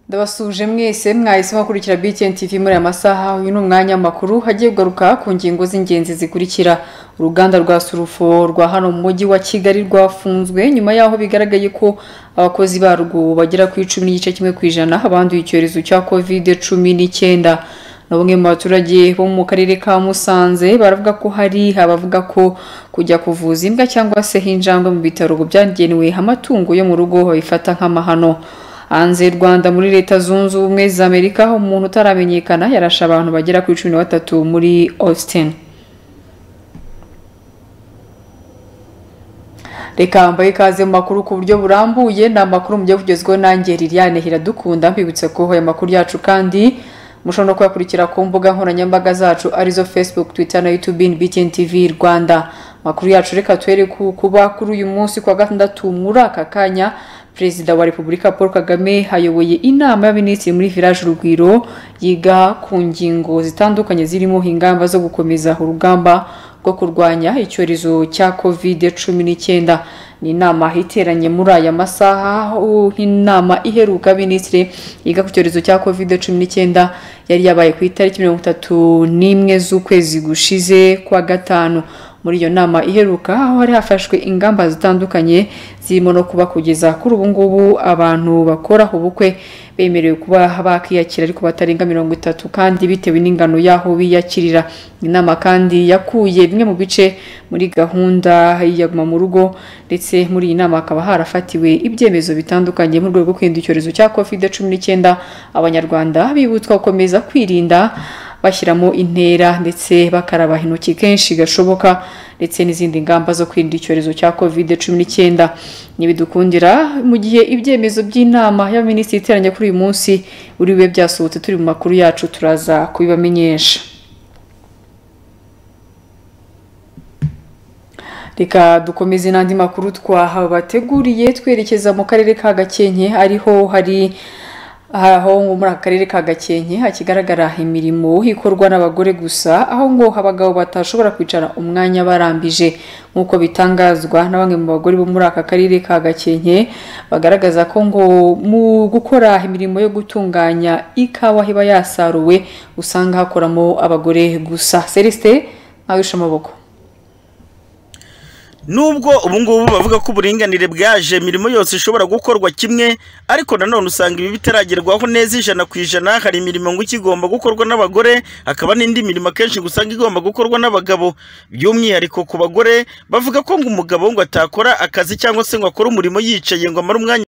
ndabasuje mwese mwahisemo gukurikira BTN TV muri aya masaha uyu ni umwanya w'amakuru hagiye kugaruka ku ngingo z'ingenzi zikurikira uruganda rwa surufo rwa hano mu mujyi wa kigali rwafunzwe nyuma y'aho bigaragaye ko abakozi barwo bagera ku icumi n'igice kimwe ku ijana abanduye icyorezo cya covid cumi n'icyenda na bamwe mu baturage bo mu karere ka musanze baravuga ko hari abavuga ko kujya kuvuza imbwa cyangwa se injangwe mu bitaro byagenewe amatungo yo mu rugo babifata nk'amahano hanze y'u rwanda muri leta zunze ubumwe za amerika aho umuntu utaramenyekana yarashe abantu bagera kuri cumi na batatu muri austin reka mbahe ikaze mu makuru ku buryo burambuye ni amakuru mu gihe kugezweho nanjye liliane hiradukunda mbibutse ko aya makuru yacu kandi mushobora no kuyakurikira ku mbuga nkoranyambaga zacu arizo facebook twitter na youtube btn tv rwanda amakuru yacu reka tuhere ku kuba kuri uyu munsi ku wa gatandatu muri aka kanya perezida wa repubulika paul kagame ayoboye inama y'abaminisitiri muri village urugwiro yiga ku ngingo zitandukanye zirimo ingamba zo gukomeza urugamba rwo kurwanya icyorezo cya covid cumi n'icyenda ni inama iteranye muri aya masaha aho inama iheruka minisitiri yiga ku cyorezo cya covid cumi n'icyenda yari yabaye ku itariki mirongo itatu n'imwe z'ukwezi gushize kwa gatanu muri iyo nama iheruka aho hari hafashwe ingamba zitandukanye zirimo no kuba kugeza kuri ubu ngubu abantu bakora ubukwe bemerewe kuba bakiyakira ariko batarenga mirongo itatu kandi bitewe n'ingano y'aho biyakirira inama kandi yakuye bimwe mu bice muri gahunda y'iyaguma mu rugo ndetse muri iyi nama hakaba harafatiwe ibyemezo bitandukanye mu rwego rwo kwirinda icyorezo cya covid cumi n'icyenda abanyarwanda bibutswa gukomeza kwirinda bashyiramo intera ndetse bakaraba intoki kenshi gashoboka ndetse n'izindi ngamba zo kwirinda icyorezo cya covid cumi n'icyenda ntibidukundira mu gihe ibyemezo by'inama y'abaminisitiri iteranye kuri uyu munsi buri bibe byasohotse turi mu makuru yacu turaza kubibamenyesha reka dukomeze n'andi makuru twahabateguriye twerekeza mu karere ka gakenke ariho hari aho muri aka karere ka gakenke hakigaragara imirimo ikorwa n'abagore gusa aho ngo abagabo batashobora kwicara umwanya barambije nk'uko bitangazwa na bamwe mu bagore bo muri aka karere ka gakenke bagaragaza ko ngo mu gukora imirimo yo gutunganya ikawa iba yasaruwe usanga hakoramo abagore gusa celestin ntawishe amaboko nubwo ubungubu bavuga ko uburinganire bwaje imirimo yose ishobora gukorwa kimwe ariko nanone usanga ibi bitaragerwaho neza ijana ku ijana hari imirimo ngo ikigomba gukorwa n'abagore hakaba n'indi mirimo akenshi usanga igomba gukorwa n'abagabo by'umwihariko ku bagore bavuga ko ngo umugabo ngo atakora akazi cyangwa se ngo akore umurimo yicaye ngo amare umwanya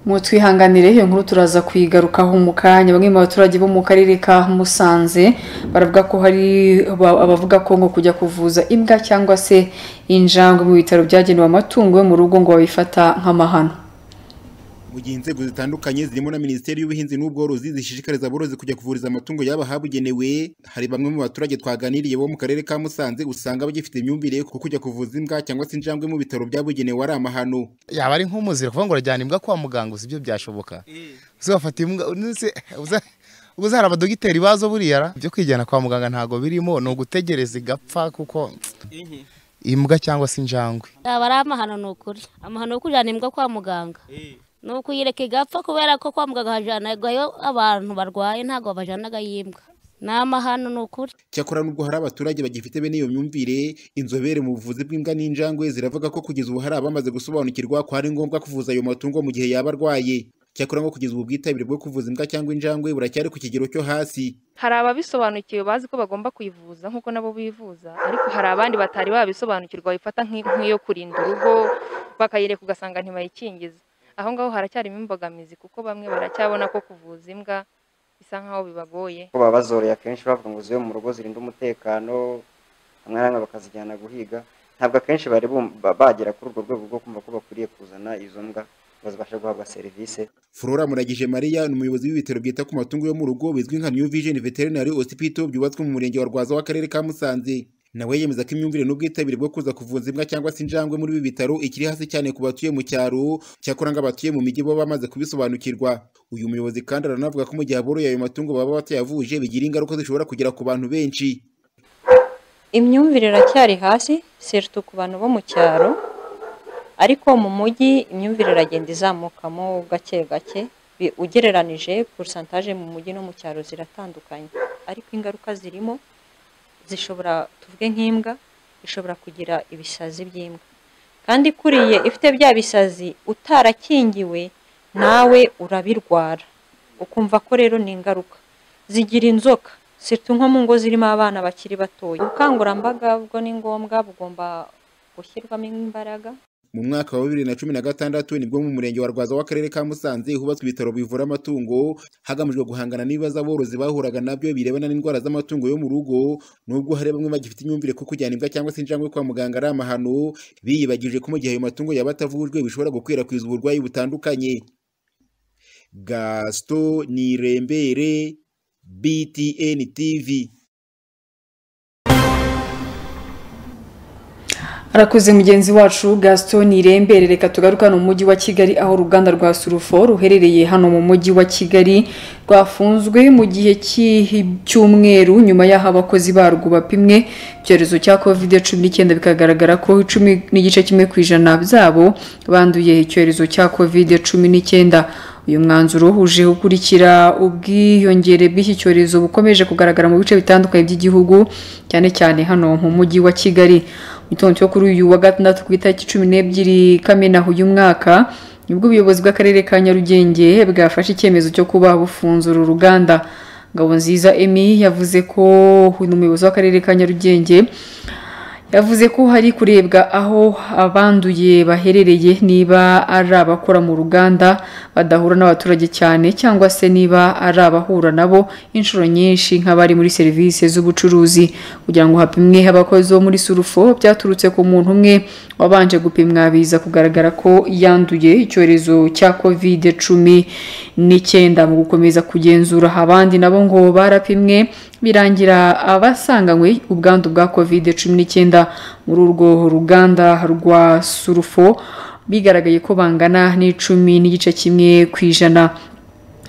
mutwihanganire iyo nkuru turaza kuyigarukaho mu kanya bamwe mu baturage bo mu karere ka musanze baravuga ko hari abavuga ko ngo kujya kuvuza imbwa cyangwa se injangwe mu bitaro byagenewe amatungo yo mu rugo ngo babifata nk'amahano mu gihe inzego zitandukanye zirimo na minisiteri y'ubuhinzi n'ubworozi zishishikariza aborozi kujya kuvuriza amatungo yaba ahabugenewe hari bamwe mu baturage twaganiriye bo mu karere ka musanze usanga bagifite imyumvire kuko kujya kuvuza imbwa cyangwa se injangwe mu bitaro byabugenewe ari amahano yaba ari nk'umuzira kuvuga ngo urajyana imbwa kwa muganga gusa ibyo byashoboka uzafata imbwa ubwo hari abadogiteri bazo buriya byo kwijyana kwa muganga ntabwo birimo ni ugutegereza igapfa kuko imbwa cyangwa se injangwe yaba ari amahano ni ukuri amahano yo kujyana imbwa kwa muganga ni ukuyireka igapfa kubera ko kwa muganga hajyanayo abantu barwaye ntabwo babajyanaga y'imbwa ni amahano ni ukuri cyakora nubwo hari abaturage bagifite bene iyo myumvire inzobere mu buvuzi bw'imbwa n'injangwe ziravuga ko kugeza ubu hari abamaze gusobanukirwa ko ari ngombwa kuvuza ayo matungo mu gihe yaba arwaye cyakora ngo kugeza ubu ubwitabire bwo kuvuza imbwa cyangwa injangwe buracyari ku kigero cyo hasi hari ababisobanukiwe bazi ko bagomba kuyivuza nk'uko nabo bivuza ariko hari abandi batari babisobanukirwa babifata nk'iyo kurinda urugo bakayireka ugasanga ntibayikingiza aho ngaho haracyarimo imbogamizi kuko bamwe baracyabona ko kuvuza imbwa bisa nkaho bibagoye baba bazoroye akenshi bavuga ngo zibe mu rugo zirinda umutekano hamwe na hamwe bakazijyana guhiga ntabwo akenshi bari bagera kuri urwo rwego rwo kumva ko bakwiriye kuzana izo mbwa ngo zibashe guhabwa serivisi Flora Muragije Maria ni umuyobozi w'ibitaro byita ku matungo yo mu rugo bizwi nka New Vision Veterinary Hospital byubatswe mu murenge wa Rwaza w'akarere ka Musanze nawe yemeza ko imyumvire n'ubwitabire bwo kuza kuvuza imbwa cyangwa se injangwe muri ibi bitaro ikiri hasi cyane ku batuye mu cyaro cyakora ng'abatuye mu mijyi bo bamaze kubisobanukirwa uyu muyobozi kandi aranavuga ko mu gihe aboroye ayo matungo baba batayavuje bigira ingaruka zishobora kugera ku bantu benshi imyumvire iracyari hasi serutu ku bantu bo mu cyaro ariko mu mujyi imyumvire iragenda izamukamo gake gake bi- ugereranije porosantaje mu mujyi no mu cyaro ziratandukanye ariko ingaruka zirimo zishobora tuvuge nk'imbwa ishobora kugira ibisazi by'imbwa kandi kuriye ifite bya bisazi utarakingiwe nawe urabirwara ukumva ko rero ni ingaruka zigira inzoka sirtu nko mu ngo zirimo abana bakiri batoya ubukangurambaga bwo ni ngombwa bugomba gushyirwamo imbaraga mu mwaka wa bibiri na cumi na gatandatu nibwo mu murenge wa Rwaza w'akarere ka Musanze hubatswe ibitaro bivura amatungo hagamijwe guhangana n'ibibazo aborozi bahuraga nabyo birebana n'indwara z'amatungo yo mu rugo nubwo hari bamwe bagifite imyumvire ko kujyana imbwa cyangwa se injangwe kwa muganga ari amahano biyibagije ko mu gihe ayo matungo yaba atavujwe bishobora gukwirakwiza uburwayi butandukanye Gaston Nirembere BTN TV arakoze mugenzi wacu gaston irembere reka tugaruke hano mu mujyi wa kigali aho uruganda rwa surufo ruherereye hano mu mujyi wa kigali rwafunzwe mu gihe cy'ihi- cy'umweru nyuma y'aho abakozi barwo bapimwe icyorezo cya covid cumi n'icyenda bikagaragara ko icumi n'igice kimwe ku ijana byabo banduye icyorezo cya covid cumi n'icyenda uyu mwanzuro uhuje ukurikira ubwiyongere bw'iki cyorezo bukomeje kugaragara mu bice bitandukanye by'igihugu cyane cyane hano mu mujyi wa kigali mu gitondo cyo kuri uyu wa gatandatu ku itariki cumi n'ebyiri kamena uyu mwaka nibwo ubuyobozi bw'akarere ka nyarugenge bwafashe icyemezo cyo kuba bufunzura uruganda ngabonziza emi yavuze ko uyu muyobozi w'akarere ka nyarugenge yavuze ko hari kurebwa aho abanduye baherereye niba ari abakora mu ruganda badahura n'abaturage cyane cyangwa se niba ari abahura nabo inshuro nyinshi nk'abari muri serivisi z'ubucuruzi kugira ngo hapimwe abakozi bo muri surufo byaturutse ku muntu umwe wabanje gupimwa biza kugaragara ko yanduye icyorezo cya covid cumi n'icyenda mu gukomeza kugenzura abandi nabo ngo barapimwe birangira abasanganywe ubwandu bwa covid cumi n'icyenda muri urwo ruganda rwa surufo bigaragaye ko bangana n'icumi n'igice kimwe ku ijana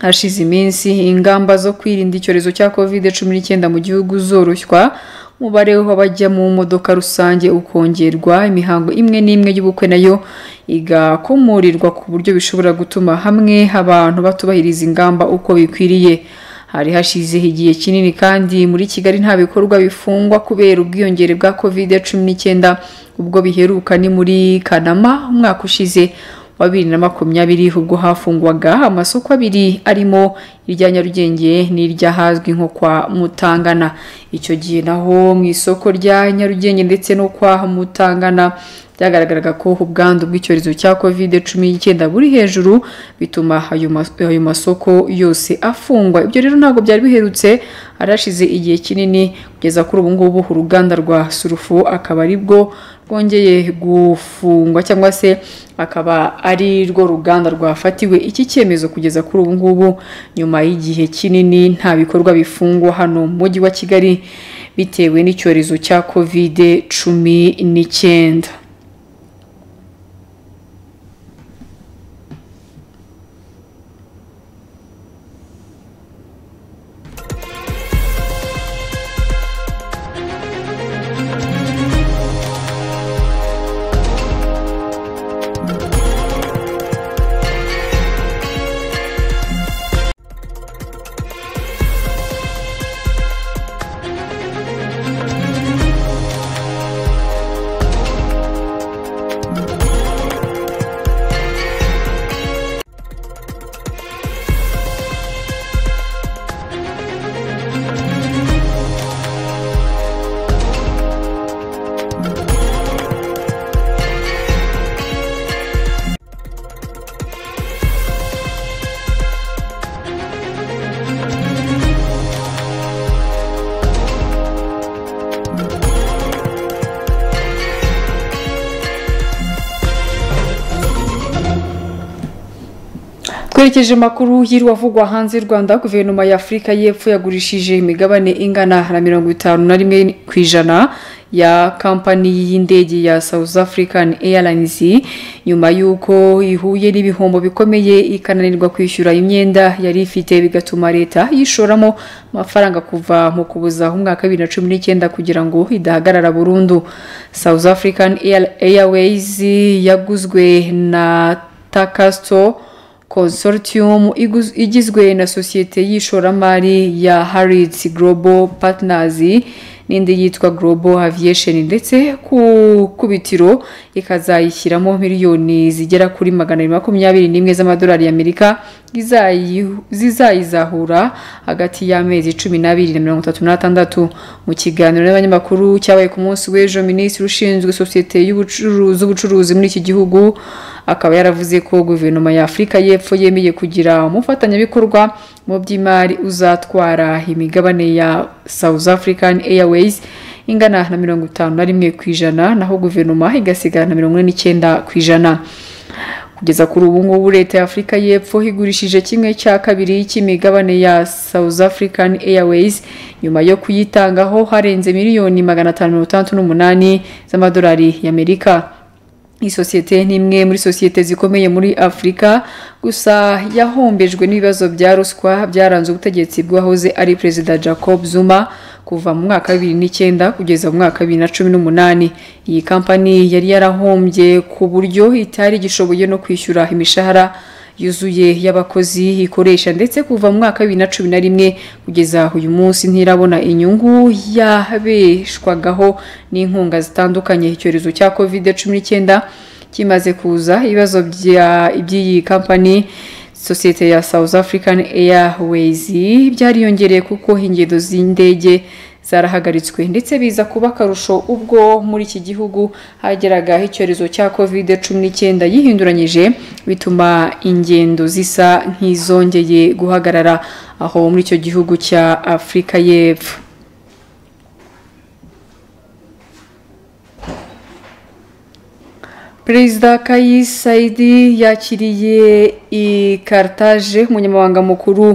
hashize iminsi ingamba zo kwirinda icyorezo cya covid cumi n'icyenda mu gihugu zoroshywa umubare w'abajya mu modoka rusange ukongerwa imihango imwe n'imwe y'ubukwe nayo igakomorirwa ku buryo bishobora gutuma hamwe abantu batubahiriza ingamba uko bikwiriye hari hashize igihe kinini kandi muri kigali nta bikorwa bifungwa kubera ubwiyongere bwa covid cumi n'icyenda ubwo biheruka ni muri kanama umwaka ushize wa bibiri na makumyabiri ubwo hafungwaga amasoko abiri arimo irya nyarugenge n'iry'ahazwi nko kwa mutangana icyo gihe naho mu isoko rya nyarugenge ndetse no kwa mutangana byagaragaraga ko ubwandu bw'icyorezo cya covid cumi n'icyenda buri hejuru bituma ayo mas- ayo masoko yose afungwa ibyo rero ntabwo byari biherutse harashize igihe kinini kugeza kuri ubu ngubu uruganda rwa surufu akaba ari bwo rwongeye gufungwa cyangwa se akaba ari rwo ruganda rwafatiwe iki cyemezo kugeza kuri ubu ngubu nyuma y'igihe kinini nta bikorwa bifungwa hano mu mujyi wa kigali bitewe n'icyorezo cya covid cumi n'icyenda twerekeje makuru y'irwavugwa hanze y'u rwanda guverinoma ya afurika y'epfo yagurishije imigabane ingana na mirongo itanu na rimwe ku ijana ya kampani y'indege ya south african airlines nyuma y'uko ihuye n'ibihombo bikomeye ikananirwa kwishyura imyenda yari ifite bigatuma leta yishoramo amafaranga kuva mu kubuza umwaka wa bibiri na cumi n'icyenda kugira ngo idahagarara burundu south african Air- airways yaguzwe na takasito consortium iguz- igizwe na sosiyete y'ishoramari ya Harrods Global Partners n'indi yitwa Global Aviation ndetse ku kubitiro ikazayishyiramo miliyoni zigera kuri magana abiri makumyabiri n'imwe z'amadolari y'Amerika izayi- zizayizahura hagati y'amezi cumi n'abiri na mirongo itatu n'atandatu mu kiganiro n'abanyamakuru cyabaye ku munsi w'ejo minisitiri ushinzwe sosiyete y'ubucuruzi z'ubucuruzi muri iki gihugu akaba yaravuze ko guverinoma ya afurika y'epfo yemeye kugira umufatanyabikorwa mu by'imari uzatwara imigabane ya south african airways ingana na mirongo itanu na rimwe ku ijana naho guverinoma igasigara na mirongo ine n'icyenda ku ijana kugeza kuri ubu ngubu leta ya afurika y'epfo igurishije kimwe cya kabiri cy'imigabane ya south african airways nyuma yo kuyitangaho harenze miliyoni magana atanu mirongo itandatu n'umunani z'amadolari y'amerika iyi sosiyete ni imwe muri sosiyete zikomeye muri afurika gusa yahombejwe n'ibibazo bya ruswa byaranze ubutegetsi bw'uwahoze ari perezida jacob zuma kuva mu mwaka wa bibiri n'icyenda kugeza mu mwaka wa bibiri na cumi n'umunani iyi kampani yari yarahombye ku buryo itari igishoboye no kwishyura imishahara yuzuye y'abakozi ikoresha ndetse kuva mu mwaka wa bibiri na cumi na rimwe kugeza uyu munsi ntirabona inyungu yabeshwagaho n'inkunga zitandukanye icyorezo cya kovide cumi n'icyenda kimaze kuza ibibazo bya- iby'iyi kampani sosiyete ya south african airways byariyongereye kuko ingendo z'indege zarahagaritswe ndetse biza kuba akarusho ubwo muri iki gihugu hageraga icyorezo cya kovide cumi n'icyenda yihinduranyije bituma ingendo zisa nk'izongeye guhagarara aho muri icyo gihugu cya afurika y'epfo perezida kayi sayidi yakiriye i karitaje umunyamabanga mukuru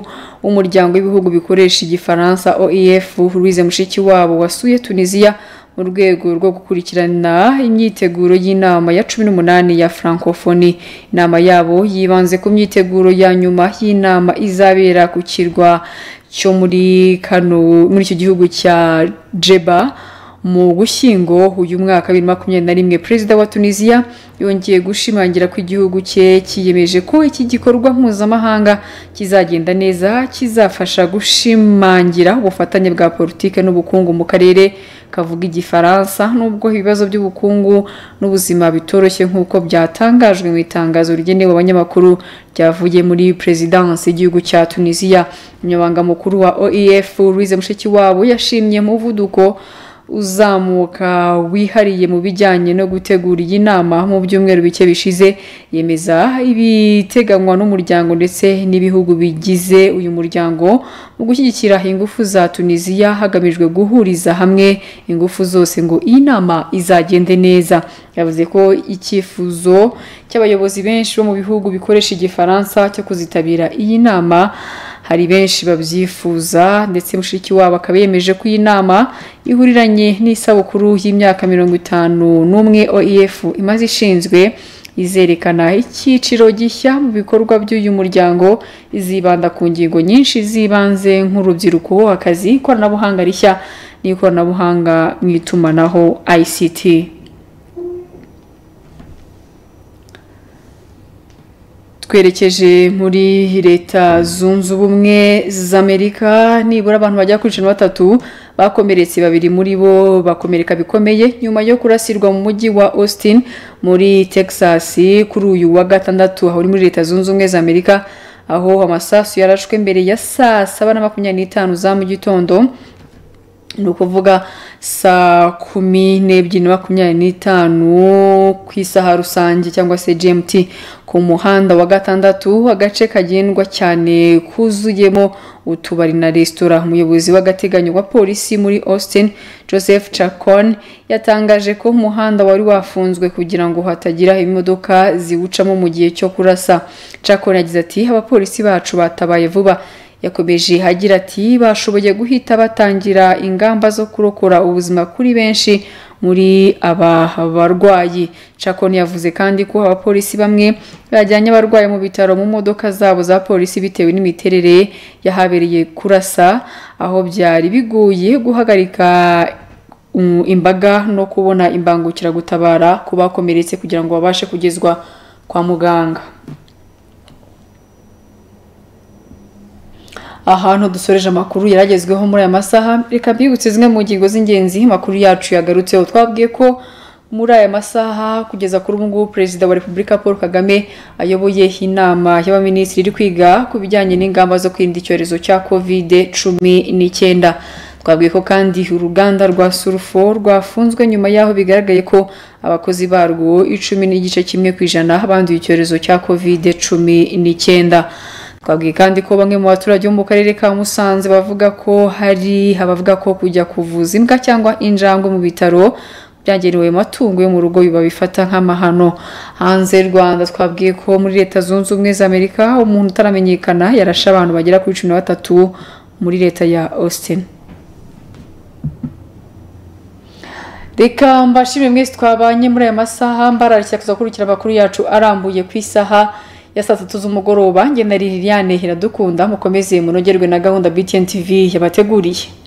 w'umuryango w'ibihugu bikoresha igifaransa oef louise mushikiwabo wasuye tunisiya mu rwego rwo gukurikirana imyiteguro y'inama ya cumi n'umunani ya francophonie inama yabo yibanze ku myiteguro ya nyuma y'inama izabera ku kirwa cyo muri kano muri icyo gihugu cya jeba mu gushyingo uyu mwaka bibiri makumyabiri na rimwe perezida wa tunisiya yongeye gushimangira ko igihugu cye cyiyemeje ko iki gikorwa mpuzamahanga kizagenda neza kizafasha gushimangira ubufatanye bwa politiki n'ubukungu mu karere kavuga igifaransa nubwo ibibazo by'ubukungu n'ubuzima bitoroshye nk'uko byatangajwe mu itangazo rigenewe abanyamakuru ryavuye muri perezidansi y'igihugu cya tunisiya umunyamabanga mukuru wa oef louise mushikiwabo yashimye umuvuduko uzamuka wihariye mu bijyanye no gutegura iyi nama mu byumweru bike bishize yemeza ibiteganywa n'umuryango ndetse n'ibihugu bigize uyu muryango mu gushyigikira ingufu za tunisiya hagamijwe guhuriza hamwe ingufu zose ngo iyi nama izagende neza yavuze ko icyifuzo cy'abayobozi benshi bo mu bihugu bikoresha igifaransa cyo kuzitabira iyi nama hari benshi babyifuza ndetse mushiki wabo akaba yemeje ko iyi nama ihuriranye n'isabukuru y'imyaka mirongo itanu n'umwe oef imaze ishinzwe izerekana icyiciro gishya mu bikorwa by'uyu muryango izibanda ku ngingo nyinshi z'ibanze nk'urubyiruko akazi ikoranabuhanga rishya n'ikoranabuhanga mu itumanaho ict twerekeje muri leta zunze ubumwe z'amerika nibura abantu bagera kuri cumi na batatu bakomeretse babiri muri bo bakomereka bikomeye nyuma yo kurasirwa mu mujyi wa austin muri texas kuri uyu wa gatandatu aho uri muri leta zunze ubumwe z'amerika aho amasasu yarashwe mbere ya saa saba na makumyabiri n'itanu za mu gitondo ni ukuvuga saa kumi n'ebyiri na makumyabiri n'itanu ku isaha rusange cyangwa se gmt ku muhanda wa gatandatu agace kagendwa cyane kuzuyemo utubari na resitora umuyobozi w'agateganyo wa polisi muri austin joseph chacon yatangaje ko umuhanda wari wafunzwe kugira ngo hatagira imodoka ziwucamo mu gihe cyo kurasa chacon yagize ati abapolisi bacu batabaye vuba yakomeje agira ati bashoboye guhita batangira ingamba zo kurokora ubuzima kuri benshi muri aba barwayi cakoni yavuze kandi ko abapolisi bamwe bajyanye abarwayi mu bitaro mu modoka zabo za polisi bitewe n'imiterere yahabereye kurasa aho byari bigoye guhagarika um, imbaga no kubona imbangukiragutabara ku bakomeretse kugira ngo babashe kugezwa kwa muganga ahantu dusoreje amakuru yaragezweho muri aya masaha reka mbibutse zimwe mu ngingo z'ingenzi amakuru yacu yagarutseho twabwiye ko muri aya masaha kugeza kuri ubu ngubu perezida wa repubulika paul kagame ayoboye inama y'abaminisitiri iri kwiga ku bijyanye n'ingamba zo kwirinda icyorezo cya kovide cumi n'icyenda twabwiye ko kandi uruganda rwa surufo rwafunzwe nyuma y'aho bigaragaye ko abakozi barwo icumi n'igice kimwe ku ijana banduye icyorezo cya kovide cumi n'icyenda twabwiye kandi ko bamwe mu baturage bo mu karere ka musanze bavuga ko hari abavuga ko kujya kuvuza imbwa cyangwa injangwe mu bitaro byagenewe amatungo yo mu rugo biba bifata nk'amahano hanze y'u rwanda twabwiye ko muri leta zunze ubumwe za amerika umuntu utaramenyekana yarashe abantu bagera kuri cumi na batatu muri leta ya austin reka mbashimire mwese twabanye muri aya masaha mbararikira kuzakurikira amakuru yacu arambuye ku isaha ya saa sita z'umugoroba ngena Liliane Iradukunda mukomeze munogerwe na gahunda BTN TV yabateguriye